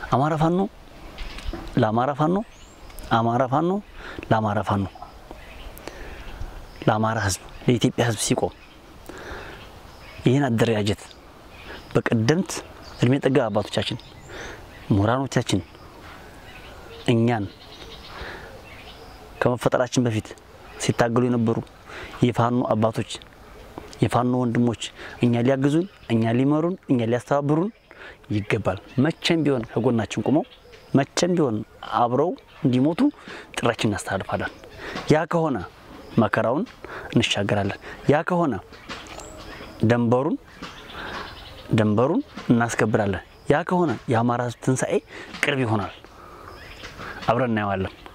አማራ ፋኖ ለአማራ ፋኖ፣ አማራ ፋኖ ለአማራ ፋኖ፣ ለአማራ ህዝብ፣ ለኢትዮጵያ ህዝብ ሲቆም ይህን አደረጃጀት በቀደምት እድሜ ጠገብ አባቶቻችን ምሁራኖቻችን እኛን ከመፈጠራችን በፊት ሲታገሉ የነበሩ የፋኖ አባቶች የፋኖ ወንድሞች እኛ ሊያግዙን፣ እኛ ሊመሩን፣ እኛ ሊያስተባብሩን ይገባል። መቼም ቢሆን ከጎናችን ቁመው መቼም ቢሆን አብረው እንዲሞቱ ጥሪያችን እናስተላልፋለን። ያ ከሆነ መከራውን እንሻገራለን። ያ ከሆነ ደንበሩን ደንበሩን እናስከብራለን። ያ ከሆነ የአማራ ህዝብ ትንሣኤ ቅርብ ይሆናል። አብረን እናየዋለን።